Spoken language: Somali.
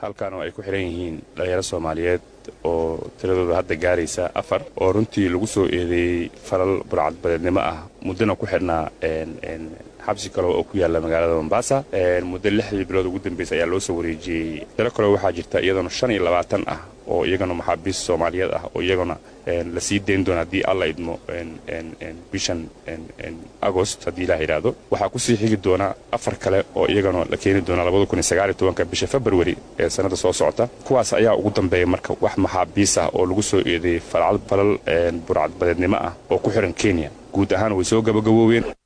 halkan oo ay ku xidhan yihiin dhallinyaro soomaaliyeed oo tiradooda hadda gaaraysa afar oo runtii lagu soo eedeeyey falal burcadbadeednimo ah muddona ku xidhnaa xabsi kale oo ku yaalla magaalada mombasa muddo lixdii bilood ugu dambaysa ayaa loo soo wareejiyey tiro kale waxaa jirta iyadana shan iyo labaatan ah oo iyagana maxaabiis soomaaliyeed ah oo iyagana la sii dayn doona haddii alla idmo bishan agost haddii ilaah yidhaahdo waxaa kusii xigi doona afar kale oo iyagana la keeni doona labada kun iyo sagaal iyo tobanka bisha februari ee sannada soo socota kuwaas ayaa ugu dambeeya marka wax maxaabiis ah oo lagu soo eedeeyey falal burcadbadeednimo ah oo ku xihan kenya guud ahaan way soo gabagaboobeen